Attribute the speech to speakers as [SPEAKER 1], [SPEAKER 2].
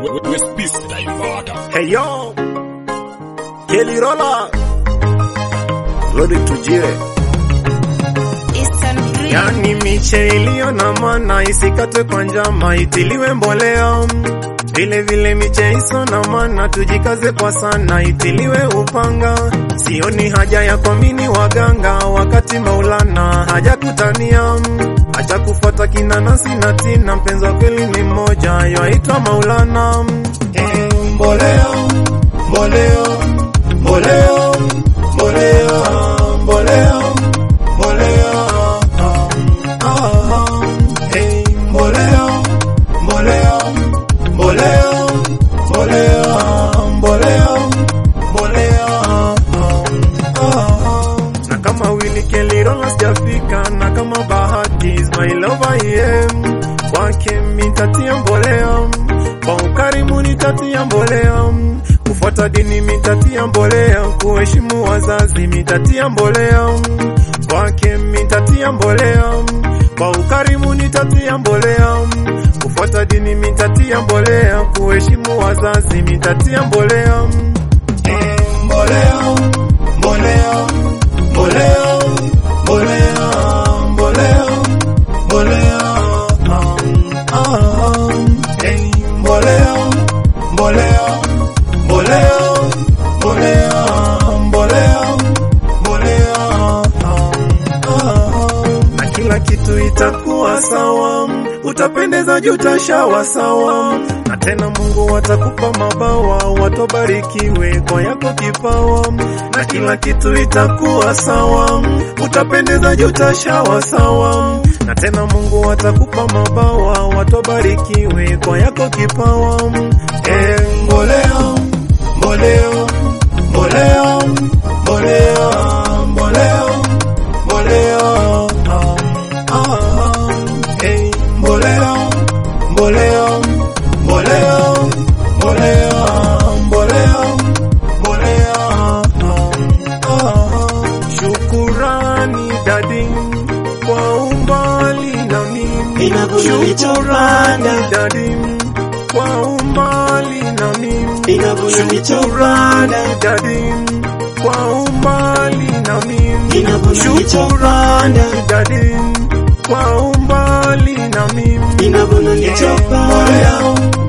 [SPEAKER 1] with peace Daivada.
[SPEAKER 2] Hey yo, Kelly Roller, Lodi tujie. Yani miche iliyo na maana isikatwe kwa njama, itiliwe mbolea. Vile vile miche iso na maana tujikaze kwa sana, itiliwe upanga. Sioni haja ya kuamini waganga, wakati Maulana hajakutania. Acha kufuata kinanasi na tina, mpenzi wa kweli ni mmoja, yaitwa Maulana. Eh, mbolea, mbolea, mbolea, mbolea, mbolea, mbolea, ah, eh, mbolea, mbolea, mbolea, mbolea, mbolea, mbolea, ah, na kama Willy Kelly Rolla sijafika, na kama bahati is my lover yeah. Kwake mitatia mbolea, kwa ukarimu nitatia mbolea, kufuata dini mitatia mbolea, kuheshimu wazazi mitatia mbolea, kwake mitatia mbolea, kwa ukarimu nitatia mbolea, kufuata dini mitatia mbolea, kuheshimu wazazi mitatia mbolea, eh, mbolea, mbolea, mbolea, mbolea, mbolea, mbolea, ah, ah, eh, mbolea, mbolea, mbolea, mbolea, mbolea, mbolea, ah, ah, na kila kitu itakuwa sawa, utapendeza juu utashawa sawa, na tena Mungu atakupa mabawa, watobarikiwe kwa yako kipawa, na kila kitu itakuwa sawa, utapendeza juu utashawa sawa, na tena Mungu atakupa mabawa, watobarikiwe kwa yako kipawa. Eh, mbolea, mbolea, mbolea, mbolea, mbolea, mbolea, ah, ah, eh, mbolea, mbolea, mbolea, mbolea, mbolea, mbolea, ah, ah. Shukurani dadi kwa umbali na mimi,
[SPEAKER 3] Ninavunja
[SPEAKER 2] shukurani
[SPEAKER 3] vichapanda.
[SPEAKER 2] dadi kwa umbali na mimi,
[SPEAKER 3] Ninavunja vichapanda.
[SPEAKER 2] shukurani dadi kwa umbali na mimi,
[SPEAKER 3] Ninavunja
[SPEAKER 2] shukurani
[SPEAKER 3] vichapanda.
[SPEAKER 2] dadi kwa umbali na mimi,
[SPEAKER 3] Ninavunja
[SPEAKER 2] Eh,
[SPEAKER 3] vichapanda.
[SPEAKER 2] mbolea,